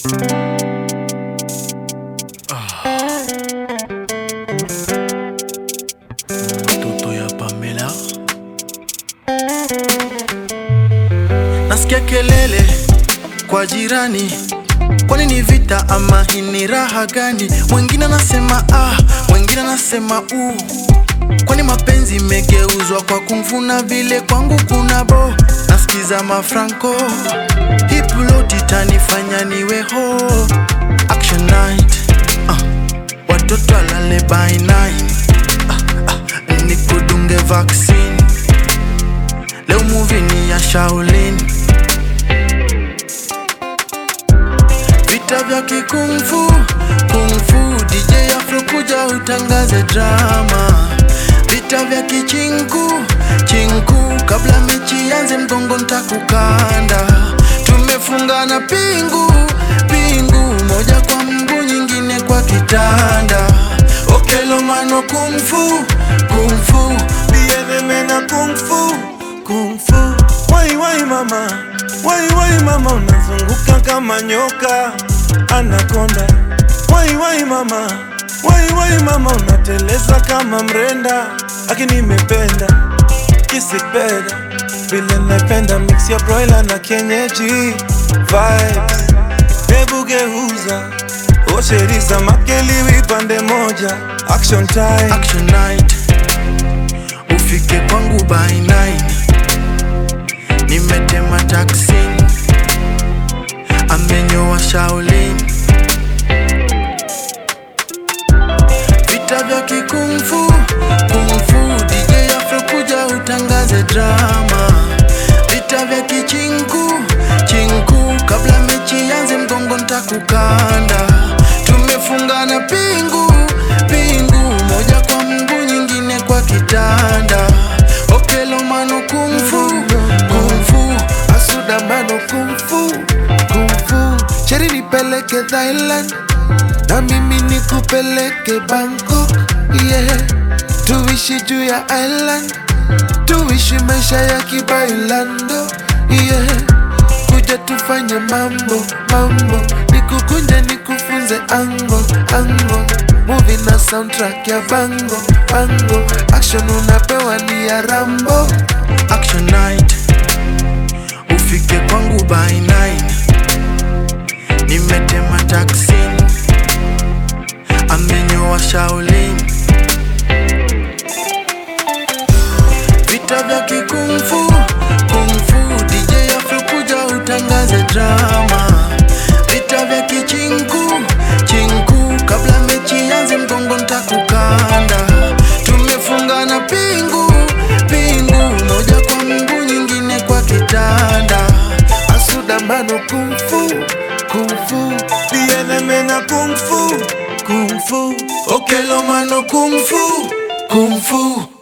Mtoto ya Pamela nasikia kelele kwa jirani, kwani ni vita ama hii ni raha gani? Mwingine anasema ah, mwingine anasema u, kwani mapenzi imegeuzwa kwa kumfuna vile kwangu kuna bo. Nasikiza mafranco hip loti tanifanya niwe ho action night ah, watoto alale by nine ah, ah, nikudunge vaccine leo movie ni ya Shaolin vita vya kikungfu kungfu DJ Afro kuja utangaze drama vita vya kichinku chinku kabla mechi yanze mgongo ntakukanda tumefungana pingu pingu moja kwa mguu nyingine kwa kitanda okelo mano kungfu kungfu Bieneme na kung fu, kung fu. Wai wai mama, wai wai mama, unazunguka kama nyoka anakonda. Wai wai mama, wai wai mama, unateleza kama mrenda. Lakini nimependa kisipenda vile napenda mix ya broiler na kienyeji vibes. Hebu geuza osheriza makeliwi pande moja, action time. action night ufike kwangu by 9 nimetema taksi amenyoa Shaolin vita vya kikungfu kungfu DJ Afro kuja utangaze drama vita vya kichinku chinku kabla mechi yanze mgongo ntakukanda tumefungana pingu pingu moja kwa mguu nyingine kwa kitanda okelo mano kungfu kungfu asuda mano kumfu kumfu sheri nipeleke Thailand na mimi nikupeleke Bangkok yeah. tuishi juu ya island tuishi maisha ya kibailando yeah. kuja tufanye mambo mambo nikukunje nikufunze ango ango movie na soundtrack ya bango bango action unapewa ni ya rambo action night ufike kwangu by 9 nimetema taksi amenyoa Shaolin vita vya kikungfu kungfu DJ Afro kuja utangaze drama vita vya kichinku chinku kabla mechi yanze mgongo ntakukanda tumefungana pingu pingu moja kwa mguu nyingine kwa kitanda asuda mano kumfu kumfu Bieneme na kung fu, kung fu. okelo mano kungfu kungfu